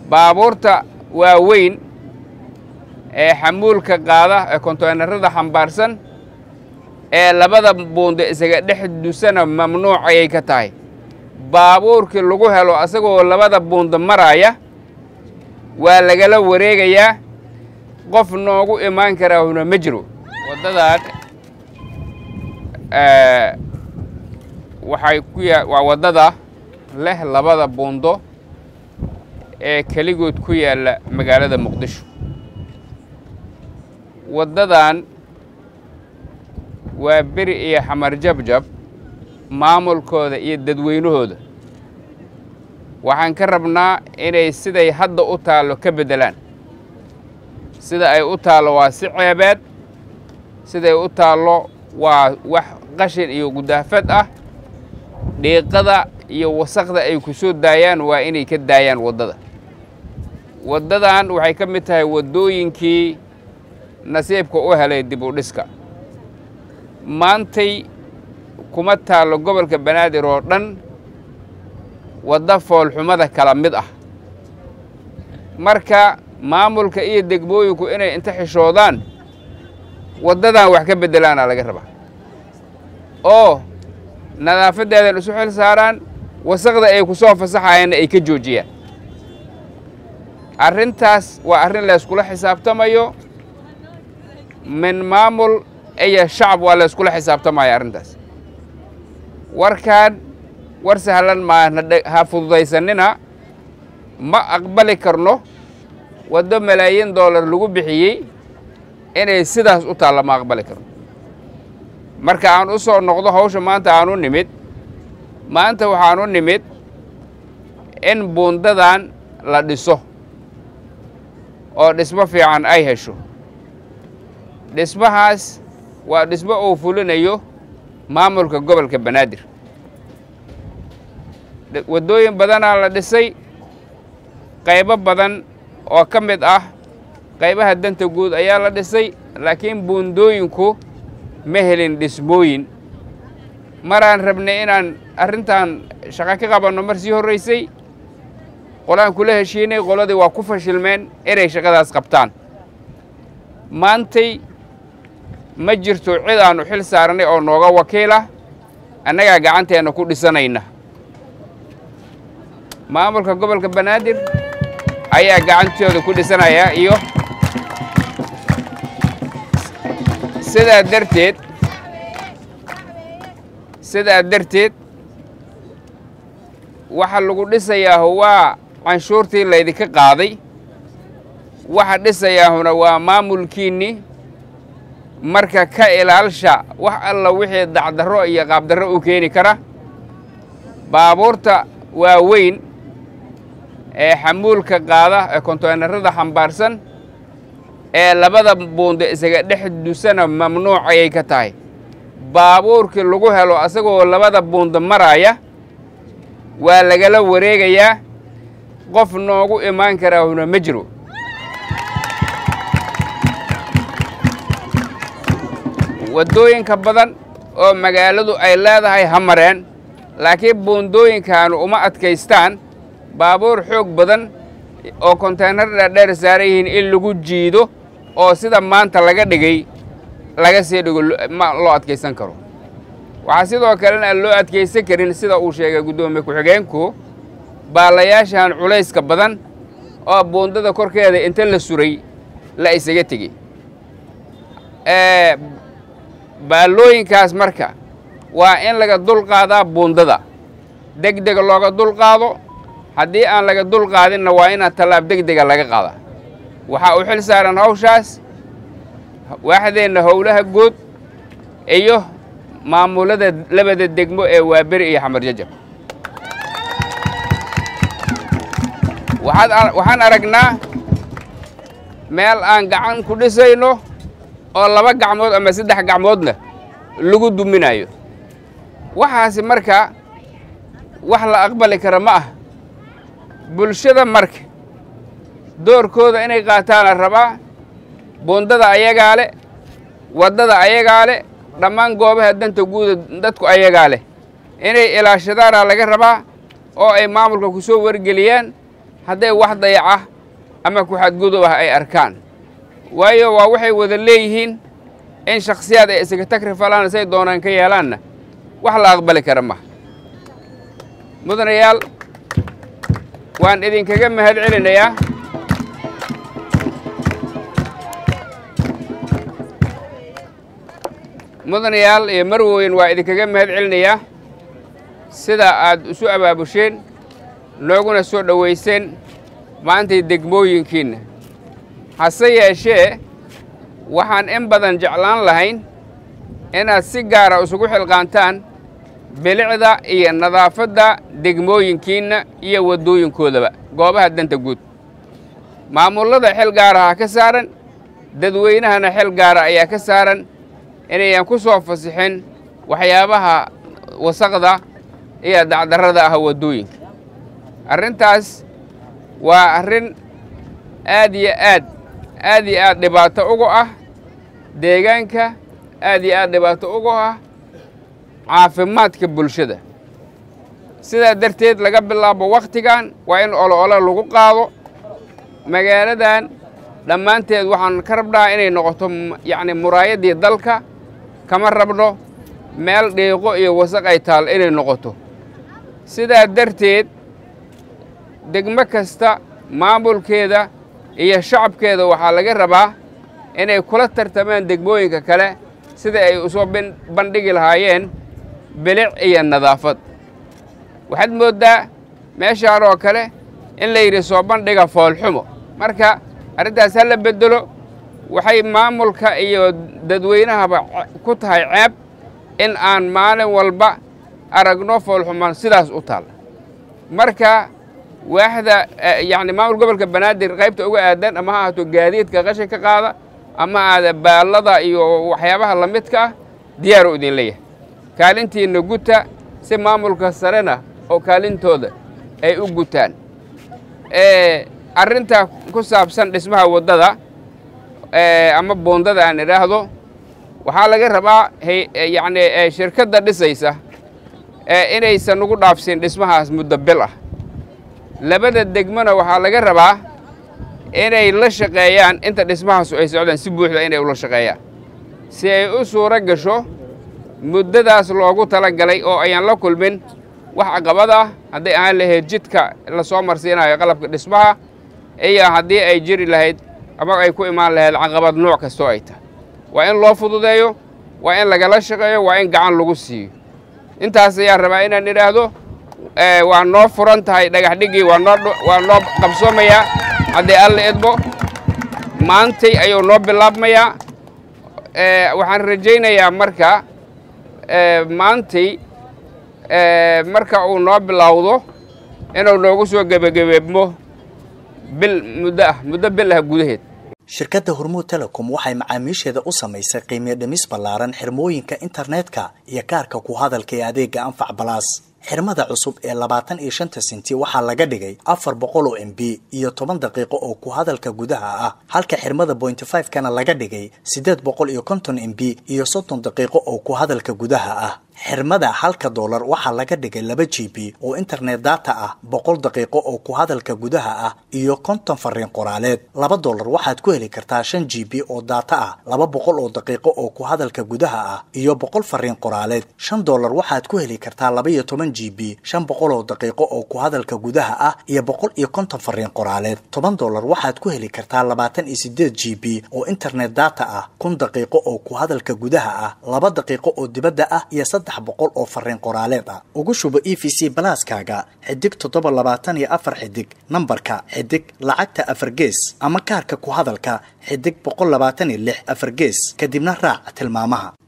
baabuurta waaweyn ee xamuulka qaada ee konteynarada xambaarsan ee labada buundo isaga dhex dusana mamnuuc ayay ka tahay baabuurkii lagu helo asagoo labada buundo maraya waa lagala wareegayaa qof noogu imaan karaahuna ma jiro waddadan waxay ku ya waa waddada leh labada buundo ee keligood ku yaalla magaalada muqdisho waddadan waa beri iyo xamar jabjab maamulkooda iyo dadweynahooda waxaan ka rabnaa inay siday hadda u taallo ka beddelaan sida ay u taallo waa si ceebeed siday u taallo waa wax qashin iyo gudaafad ah dhiiqada iyo wasaqda ay ku soo daayaan waa inay ka daayaan waddada waddadan waxay ka mid tahay waddooyinkii nasiibka u helay dib u dhiska maantay kuma taallo gobolka banaadir oo dhan wadda foolxumada kala mid ah marka maamulka iyo degmooyinku inay inta xishoodaan waddadan wax ka beddelaana laga rabaa oo nadaafaddeedan isu xil saaraan wasaqda ay ku soo fasaxayaanna ay ka joojiyaan arrintaas waa arrin layskula xisaabtamayo min maamul iyo shacab waa layskula xisaabtamaya arrintaas warkaan war sahlan maana ha fududaysanina ma aqbali karno waddo malaayiin dollar lagu bixiyey inay sidaas u taalla ma aqbali karno marka aan u soo noqdo hawsha maanta aan u nimid maanta waxaan u nimid in buundadan la dhiso oo dhismo fiican ay hesho dhismahaas waa dhismo uu fulinayo maamulka gobolka banaadir waddooyin badanaa la dhisay qaybo badan oo ka mid ah qaybaha danta guud ayaa la dhisay laakiin buundooyinku ma helin dhismooyin maraan rabnay inaan arrintan shaqo ka qabanno mar sii horraysay qolaan kula heshiinay qoladii waa ku fashilmeen inay shaqadaas qabtaan maantay ma jirto cid aannu xil saarnay oo nooga wakiilah annagaa gacanteenna ku dhisanayna maamulka gobolka banaadir ayaa gacantooda ku dhisanaya iyo sidaa darteed sidaa darteed waxa lagu dhisayaahu waa canshuurtii laydinka qaaday waxa dhisayaahuna waa maamulkiinni marka ka ilaalsha wax alla wixii dacdarro iyo qaabdarro u keeni kara baabuurta waaweyn ee xamuulka qaada ee konteynarada xambaarsan ee labada buundo isaga dhex dusana mamnuuc ayay ka tahay baabuurkii lagu helo asagoo labada buundo maraya waa lagala wareegayaa qof noogu imaan karaahuna ma jiro waddooyinka badan oo magaaladu ay leedahay ha mareen laakiin buundooyinkaanu uma adkaystaan baabuur xoog badan oo konteynar dhaadheer saaran yihiin in lagu jiido oo sida maanta laga dhigay laga sii dhigo ma loo adkaysan karo waxaa sidoo kalena aan loo adkaysan karin sida uu sheegay guddoomiye ku-xigeenku baalayaashan culayska badan oo buundada korkeeda inta la suray la isaga tegey baallooyinkaas marka waa in laga dulqaadaa buundada deg dega looga dulqaado haddii aan laga dulqaadinna waa inaan tallaab deg dega laga qaadaa waxaa u xil saaran hawshaas waaxdeenna howlaha guud iyo maamulada labada degmo ee waaberi iyo xamar jajab waxaan aragnaa meel aan gacan ku dhisayno oo laba gacmood ama saddex gacmoodna lagu duminayo waxaasi marka wax la aqbali kara ma ah bulshada marka doorkooda inay qaataana rabaa buundada ayagaa leh waddada ayagaa leh dhammaan goobaha danta guuda dadku ayagaa leh inay ilaashadaana laga rabaa oo ay maamulka ku soo wargeliyaan hadday wax dayaca ama ku-xadgudub ah ay arkaan waayo waa waxay wada leeyihiin in shakhsiyaad ay isaga tagrifalaan say doonaan ka yeelaanna wax la aqbali kara maha mudanayaal waan idinkaga mahad celinayaa mudanayaal iyo marweyn waa idinkaga mahad celinayaa sida aad isu abaabusheen nooguna soo dhowayseen maantay degmooyinkiinna hase yeeshee waxaan in badan jeclaan lahayn inaad si gaara isugu xilqaantaan bilicda iyo nadaafadda degmooyinkiinna iyo waddooyinkoodaba goobaha danta guud maamullada xil gaaraha ka saaran dadweynahana xil gaara ayaa ka saaran inayan ku soo fasixin waxyaabaha wasaqda iyo dacdarrada ah waddooyinka arrintaas waa arrin aad iyo aad aad iyo aad dhibaato ugu ah deegaanka aad iyo aad dhibaato ugu ah caafimaadka bulshada sidaa darteed laga bilaabo wakhtigan waa in olo-olo lagu qaado magaaladan dhammaanteed waxaan ka rabnaa inay noqoto yacni muraayaddii dalka kama rabno meel dhiiqo iyo wasaq ay taal inay noqoto sidaa darteed degmo kasta maamulkeeda iyo shacabkeeda waxaa laga rabaa inay kula tartamaan degmooyinka kale sida ay usoo bandhigi lahaayeen bilic iyo nadaafad waxaad mooddaa meeshaan oo kale in la yidhi soo bandhiga foolxumo marka arrintaas ha la beddelo waxay maamulka iyo dadweynahaba ku tahay ceeb in aan maalin walba aragno foolxumaan sidaas u taalla marka waaxda yacni maamul gobolka banaadir qaybta uga aadan ama ha ahaato gaadiidka qashin ka qaada ama aada baallada iyo waxyaabaha la midka ah diyaaru idin leeyahay kaalintiinna guta si maamulka sarena oo kaalintooda ay u gutaan arrinta ku saabsan dhismaha waddada ama boondada aan idhaahdo waxaa laga rabaa yacni shirkadda dhisaysa inaysan ugu dhaafsin dhismahaas muddo bil ah labada degmona waxaa laga rabaa inay la shaqeeyaan inta dhismahaasu ay socdaan si buuxda inay ula shaqeeyaan si ay u suuro gasho muddadaas loogu tala galay oo ayaan la kulmin wax caqabad ah hadday ahaan lahayd jidka la soo marsiinayo qalabka dhismaha iyo haddii ay jiri lahayd ama ay ku imaan lahayd caqabad nooc kastoo ay tahay waa in loo fududeeyo waa in lagala shaqeeyo waa in gacan lagu siiyo intaas ayaan rabaa inaan idhaahdo waa noo furan tahay dhagax dhiggii waa noo waa noo qabsoomayaa haddii alla idmo maantay ayuu noo bilaabmayaa waxaan rajaynayaa marka maantay marka uu noo bilowdo inuu noogu soo gebagabeebmo bil muddo ah muddo bil ah gudaheed shirkadda hormuud telecom waxay macaamiisheeda u samaysay qiimiyo dhimis ballaaran xirmooyinka internetka iyo kaarka ku hadalka ee adeega anfac balaas xirmada cusub ee labaatan iyo shanta senti waxaa laga dhigay afar boqol oo m b iyo toban daqiiqo oo ku hadalka gudaha ah halka xirmada bointy five kana laga dhigay siddeed boqol iyo konton m b iyo soddon daqiiqo oo ku hadalka gudaha ah xirmada halka doolar waxaa laga dhigay laba g b oo internet data ah boqol daqiiqo oo ku hadalka gudaha ah iyo konton fariin qoraaleed laba doolar waxaad ku heli kartaa shan g b oo data ah laba boqol oo daqiiqo oo ku hadalka gudaha ah iyo boqol fariin qoraaleed shan doolar waxaad ku heli kartaa laba iyo toban g b shan boqol oo daqiiqo oo ku hadalka gudaha ah iyo boqol iyo konton fariin qoraaleed toban doolar waxaad ku heli kartaa labaatan iyo sideed g b oo internet data ah kun daqiiqo oo ku hadalka gudaha ah laba daqiiqo oo dibadda ah iyo boqol oo fariin qoraaleed ah ugu shubo e v c balaaskaaga xidig toddoba labaatan iyo afar xidig nambarka xidig lacagta afar gees ama kaarka ku hadalka xidig boqol labaatan iyo lix afar gees kadibna raac tilmaamaha